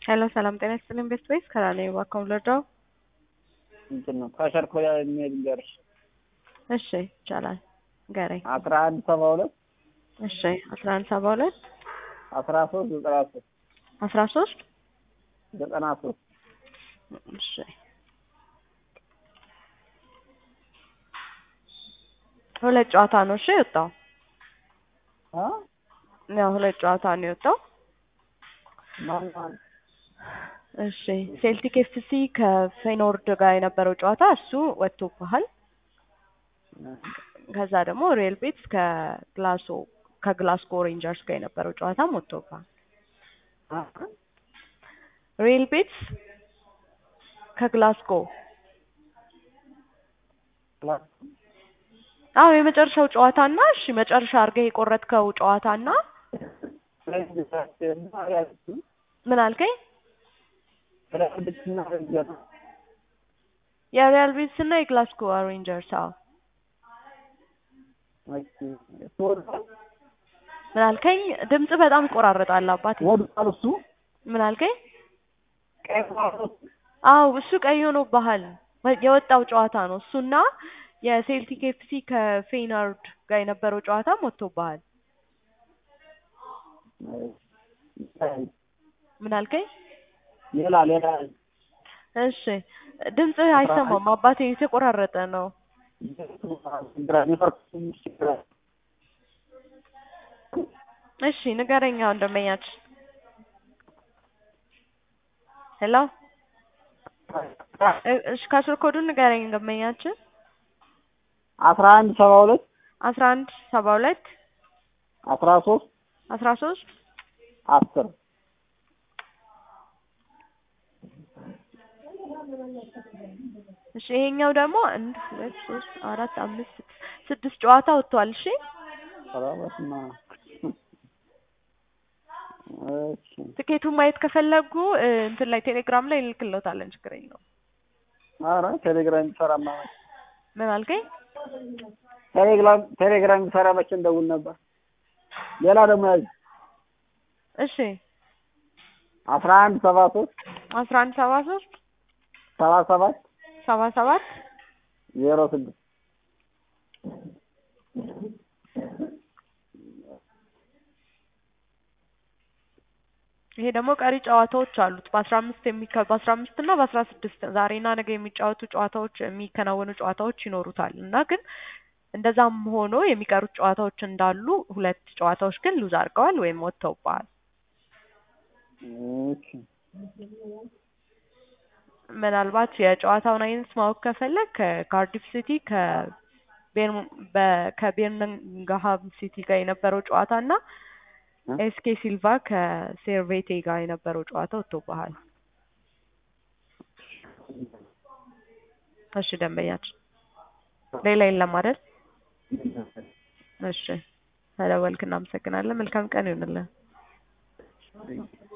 ሄሎ ሰላም ጤና ይስጥልኝ ቤስት ቤስ ከራኔ ዋካም ልርዳው? እንትን ነው ከሸርኮ የሚሄድ ንገርሽ እሺ ይቻላል ንገረኝ። አስራ አንድ ሰባ ሁለት እሺ አስራ አንድ ሰባ ሁለት አስራ ሶስት ዘጠና ሶስት አስራ ሶስት ዘጠና ሶስት እሺ ሁለት ጨዋታ ነው እሺ የወጣው አ ያው ሁለት ጨዋታ ነው የወጣው። ማን ማን እሺ ሴልቲክ ኤፍሲ ከፌኖርድ ጋር የነበረው ጨዋታ እሱ ወጥቶብሃል። ከዛ ደግሞ ሪል ቤትስ ከግላሶ ከግላስጎ ሬንጀርስ ጋር የነበረው ጨዋታም ወጥቶብሃል። አ ሪል ቤትስ ከግላስጎ ክላስ አዎ የመጨረሻው ጨዋታና እሺ መጨረሻ አድርገህ የቆረጥከው ጨዋታና ፍሬንድ እና ሪያሊቲ ምን አልከኝ? ሪያሊቲ እና ሬንጀር የሪያል ቤትስ እና የግላስጎ ሬንጀርስ አዎ ኦኬ እሱ ወድቋል ምን አልከኝ? ድምጽ በጣም ይቆራረጣል አባቴ። ወድቋል እሱ ምን አልከኝ? ቀይ ማለት አዎ እሱ ቀይ ሆኖብሃል። የወጣው ጨዋታ ነው እሱና የሴልቲክ ኤፍሲ ከፌናርድ ጋር የነበረው ጨዋታም ወጥቶብሃል። ምን አልከኝ? ሌላ ሌላ እሺ ድምጽ አይሰማም አባቴ፣ የተቆራረጠ ነው። ኔትወርክ ችግር እሺ ንገረኛ ወንድመኛችን። ሄሎ እ- እሺ ከስር ኮዱን ንገረኝ ወንድመኛችን። አስራ አንድ ሰባ ሁለት አስራ አንድ ሰባ ሁለት አስራ ሶስት አስራ ሶስት አስር እሺ ይሄኛው ደግሞ አንድ ሁለት ሶስት አራት አምስት ስድስት ስድስት ጨዋታ ወጥቷል። እሺ ኧረ በስመ አብ እሺ ትኬቱን ማየት ከፈለጉ እ፣ እንትን ላይ ቴሌግራም ላይ እንልክልዎታለን። ችግር የለውም። ኧረ ቴሌግራም የሚሰራማ ምን አልከኝ? ቴሌግራም ቴሌግራም የሚሰራ መቼ እንደውል ነበር። ሌላ ደግሞ ያዝ እሺ አስራ አንድ ሰባ ሶስት አስራ አንድ ሰባ ሶስት ሰባ ሰባት ሰባ ሰባት ዜሮ ስድስት ይሄ ደግሞ ቀሪ ጨዋታዎች አሉት በአስራ አምስት የሚከ በአስራ አምስት እና በአስራ ስድስት ዛሬና ነገ የሚጫወቱ ጨዋታዎች የሚከናወኑ ጨዋታዎች ይኖሩታል እና ግን እንደዛም ሆኖ የሚቀሩት ጨዋታዎች እንዳሉ ሁለት ጨዋታዎች ግን ሉዝ አድርገዋል ወይም ወጥተውብሃል። ኦኬ ምናልባት የጨዋታውን አይነት ማወቅ ከፈለግ ከካርዲፍ ሲቲ ከቤርም- በ- ከቤርሚንግሃም ሲቲ ጋር የነበረው ጨዋታ እና እ? ኤስኬ ሲልቫ ከሴርቬቴ ጋር የነበረው ጨዋታ ወጥቶብሃል። እሺ ደንበኛችን ሌላ የለም አይደል? እሺ ስለደወልክ እናመሰግናለን። መልካም ቀን ይሁንልን።